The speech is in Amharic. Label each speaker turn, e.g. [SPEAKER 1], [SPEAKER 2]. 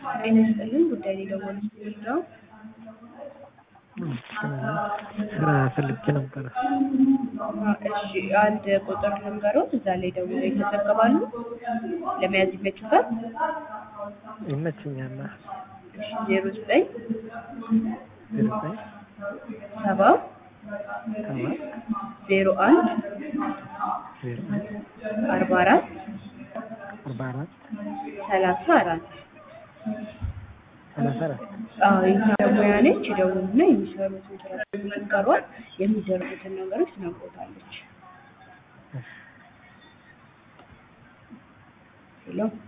[SPEAKER 1] ጤና ይስጥልን ጉዳይ ላይ ደወሉት ነው።
[SPEAKER 2] ስራ ፈልጌ ነበረ።
[SPEAKER 1] እሺ አንድ ቁጥር ልንገሮት፣ እዛ ላይ ደውለው ይመዘገባሉ። ለመያዝ ይመችታል።
[SPEAKER 2] ይመችኛል።
[SPEAKER 1] እሺ ዜሮ ዘጠኝ
[SPEAKER 2] ዘጠኝ
[SPEAKER 1] ሰባ
[SPEAKER 2] ሰባት
[SPEAKER 1] ዜሮ አንድ
[SPEAKER 2] ዜሮ
[SPEAKER 1] አርባ አራት
[SPEAKER 2] አርባ አራት
[SPEAKER 1] ሰላሳ አራት
[SPEAKER 2] ሰላሳ አራት
[SPEAKER 1] አዎ የኛ ሙያ ነች። ደውሉና የሚሰሩትን ስራ መንገሯል የሚደርጉትን ነገሮች ትነግሮታለች። ሄሎ